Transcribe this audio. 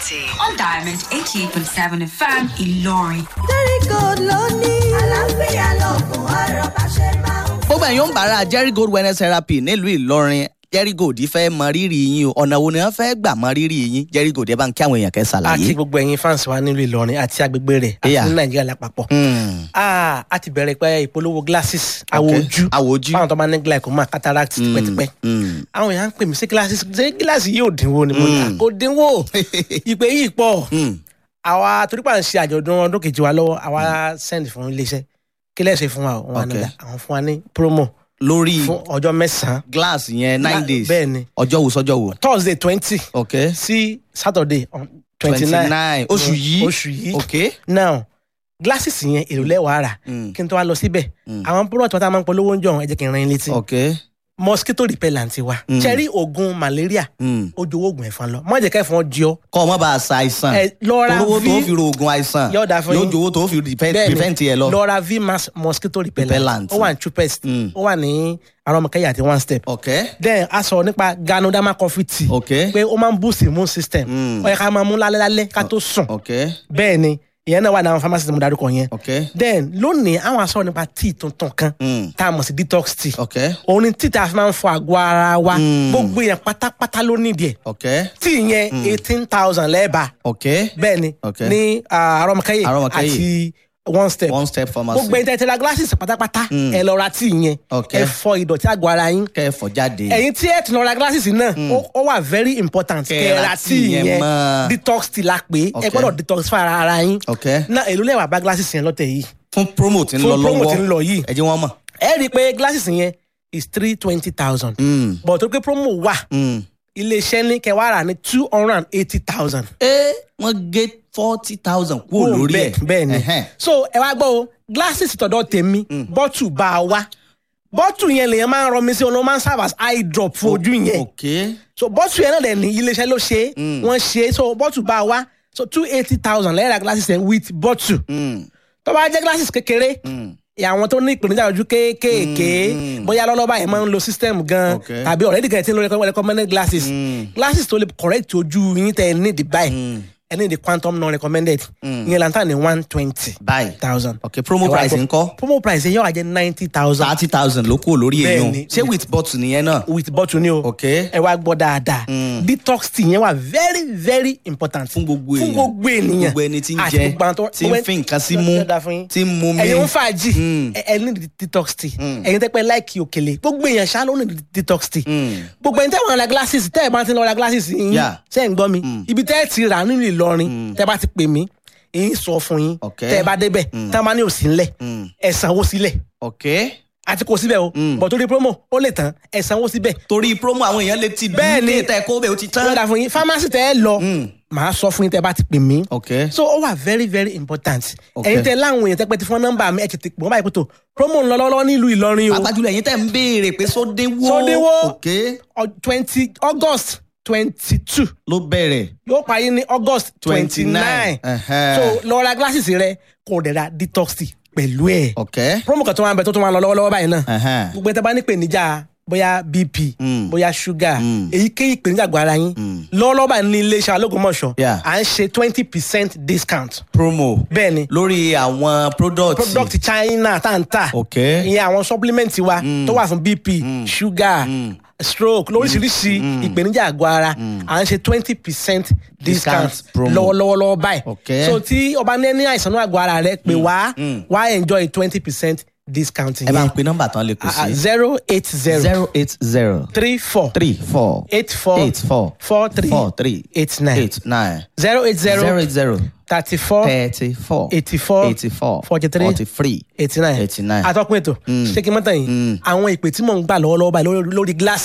City on Diamond 88.7 FM Ìlọrin. Jericho ló ní. àlàáfíà lóògùn ọ̀rọ̀ bá ṣe máa ń. gbogbo ẹ̀yin ń bára jerry gold wellness therapy nílùú ìlọrin jerry gold fẹ́ mọ rírì yín o ọ̀nà wo ni wọ́n fẹ́ gbà mọ rírì yín jerry gold ẹ bá ń kí àwọn èèyàn kẹ́ àti ṣàlàyé. gbogbo ẹ̀yin fans wa nílùú ìlọrin àti agbègbè rẹ̀ àti Yeah. ní nàìjíríà lápapọ̀. Hmm, Ah, a ti bẹ̀rẹ̀ pé ìpolówó glasses àwọ̀ Okay. ojú Àwọ̀ ojú. fáwọn tó máa ní glaucoma cataract tipẹ́tipẹ́. hmm. àwọn èèyàn ń pè mí sí glasses ṣé gíláàsì yóò dínwó ni mo ní Mm. kò dínwó ìpè yìí pọ̀ Hmm. àwa torípa ń ṣe àjọ̀dún ọdún kejì wa lọ́wọ́ àwa send fún iléeṣẹ́ kí lẹ́sẹ̀ fún wa o? wọn Okay. ní àwọn fún wa ní promo lórí fún ọjọ́ mẹ́sàn-án glass yẹn nine Gla- days bẹ́ẹ̀ ni. ọjọ́ wo sọ́jọ́ wo. thursday twenty ok sí saturday twenty twenty nine nine oṣù yìí oṣù yìí ok. now glasses yẹn èrò lẹ́wàá rà Hmm. kí n tó wá lọ síbẹ̀ Mm. àwọn product wọn tá a máa ń polówó ń jọ ẹ jẹ́ kí n ran yín létí ok. mosquito repellent wa Mm. cherry oògùn malaria Hmm. ó jowó oògùn ẹ̀fọn lọ má jẹ́ kẹ́fọn jí ọ kọ́ ọ mọ́ bá a sa àìsàn ẹ lọ́ra olówó tó v fi ro oògùn àìsàn Yóò dáa fún yóò yín. jowó tó fi prevent bẹ́ẹ̀ni prevent yẹ lọ. lọ́ra v mass mosquito repellent Repellent. ó wà ní chupest Mm. ó wà ní arọmọkẹyà àti one step ok then a sọ nípa ganoderma coffee tea ok pé ó máa ń boost immune system Mm. ó yẹ ká máa mú lálẹ́ lálẹ́ ká tó sùn ok bẹ́ẹ̀ ni ìyẹn náà wà ní àwọn pharmacy tí mo darúkọ yẹn ok then lónìí àwọn aṣọ nípa tea tuntun kan Mm. tá a mọ̀ sí detox tea ok òun ni tea tá a fi máa ń fọ àgọ́ ara wa Mm. gbogbo yẹn pátápátá ló nídìí ẹ̀ ok tea yẹn eighteen thousand lẹ́ẹ̀bà ok bẹ́ẹ̀ ni Okay. ní ah, arọmọkẹyẹ Arọmọkẹ́yẹ. àti one step one step pharmacy. gbogbo ẹni tẹ́ tẹ́lá glasses pátápátá Mm. ẹ lọ ra tea yẹn Okay. ẹ fọ ìdọ̀tí àgọ́ ara yín kẹfọ jáde. ẹ̀yin tí ẹ ti lọ ra glasses náà ó- ó wà very important Kẹ́ kẹ́ ẹ ra ra tea tea yẹn yẹn mọ́. detox tea la pé ẹ Okay. gbọ́dọ̀ detox fún ara ara yín ok náà èló lẹ́wà bá glasses yẹn lọ́tẹ̀ yìí fún promo tí ń Fún lọ promo lọ́wọ́ tí ń lọ yìí. ẹ jẹ́ wọ́n mọ̀. ẹ rí i pé glasses yẹn is three twenty thousand Mm. but tó pé promo wà Mm. iléeṣẹ́ ní kẹwàá rà ní two hundred and eighty thousand. ẹ wọ́n gé forty thousand kúrò lórí ẹ̀. bẹ́ẹ̀ ni Ẹhẹ́n. so ẹ wá gbọ́ o glasses tọ̀dọ̀ tèmi bọ́tù bá a wá bọ́tù yẹn lèyàn máa ń rọmi sí ọ̀nà ó máa ń serve as eye drop fún ojú yẹn ok so bọ́tù yẹn náà dẹ̀ ní iléeṣẹ́ ló ṣe é wọ́n ṣe é so bọ́tù bá a wá so two eighty thousand lẹ́yìn ra glasses yẹn with bọ́tù Mm. tó bá jẹ́ glasses kékeré àwọn tó ní ìpèníjà ojú kéékèèké bóyá lọ́lọ́ba yẹn máa ń lo system gan Okay. tàbí already gan ti ń lo recommend- recommended glasses glasses tó lè correct ojú yín tẹ ẹ ní the buy ẹ ní the quantum non recommended ìyẹn lantan ní one twenty báyìí thousand. ok promo price ńkọ́ promo price yẹn yóò wá jẹ́ ninety thousand thirty thousand ló kúrò lórí Bẹ́ẹ̀ ni. èèyàn ṣé with bottle nìyẹn náà. with bottle ni o ok ẹ wá gbọ́ dáadáa detox tea yẹn wà very very important fún gbogbo èèyàn fún gbogbo ènìyàn gbogbo ẹni tí ń Àti jẹ gbogbo àwọn tó- tí ń fi nǹkan sí mú Yóò dáa fún yín. tí ń mú mi. ẹ̀yin ń fàájì Mm. ẹ ẹ ní di- detox tea ẹ̀yin tẹ́ pẹ́ láìkì òkèlè gbogbo èèyàn ṣá ló ní di- detox tea gbogbo ẹ̀yin tẹ́ wọ́n ra glasses tẹ́ ẹ̀ bá ti lọ ra glasses yín Yeah. ṣe ń gbọ́ mi ibi tẹ́ ẹ̀ ti rà nínú Ìlọrin tẹ́ bá ti pè mí èyí sọ fún yín Okay. tẹ́ ẹ bá débẹ̀ tẹ́ ẹ bá ní òsì ńlẹ̀ ẹ sanwó sílẹ̀ ok àti kò síbẹ̀ o bọ̀ torí promo ó lè tán ẹ sanwó síbẹ̀ torí promo àwọn èèyàn lè ti Bẹ́ẹ̀ ni. bí tẹ kó bẹ́ẹ̀ ó ti ó tán. dà fún yín pharmacy tẹ́ ẹ lọ màá sọ fún yín tẹ́ ẹ bá ti pè mí ok so ó wà very very important Okay. ẹ̀yin tẹ́ láwọn èèyàn tẹ́ pẹ́ ti fún nọ́mbà mi ẹ̀ tètè pè wọ́n báyìí pé tó promo ń lọ lọ́wọ́ nílùú Ìlọrin o pàápàá jùlọ ẹ̀yin tẹ́ ń béèrè pé sódéwó Sódéwó. ok twenty August twenty two ló bẹ̀rẹ̀ yóò parí ní August twenty 29. nine Ẹhẹ́. so lọ ra glasses rẹ kò dẹ̀ ra detox tea pẹ̀lú ẹ̀ ok promo kan tó máa ń bẹ tó tó máa ń lọ lọ́wọ́lọ́wọ́ báyìí náà Ẹhẹ́. gbogbo ẹ̀ tẹ́ bá ní ìpèníjà bóyá bp Mm. bóyá sugar Mm. èyíkéyìí ìpèníjà àgọ́ ara yín lọ́wọ́lọ́wọ́ báyìí ní iléeṣẹ́ alógúnmọ̀ṣọ́ Yeah. à ń ṣe twenty percent discount promo bẹ́ẹ̀ ni lórí àwọn product product China tá n ta ok ìyẹn àwọn supplement wa tó wà fún bp sugar stroke lóríṣiríṣi ìpèníjà àgọ́ ara à ń ṣe twenty percent discount Discount promo. lọ́wọ́lọ́wọ́ báyìí Okay. so tí ọba ní ní àìsàn náà àgọ́ ara rẹ pé wá wá enjoy twenty percent discount ẹ bá ń yẹn pe nọ́mbà tán lè kù sí zero eight zero zero eight zero three four three four eight four eight four four three four three eight nine eight nine zero eight zero zero eight zero thirty four thirty four eighty four eighty four forty three forty three eighty nine eighty nine. atọ́kùn ètò ṣé kí n mọ́tàn yìí àwọn ìpè tí mò ń gbà lọ́wọ́lọ́wọ́ báyìí lórí- lórí glass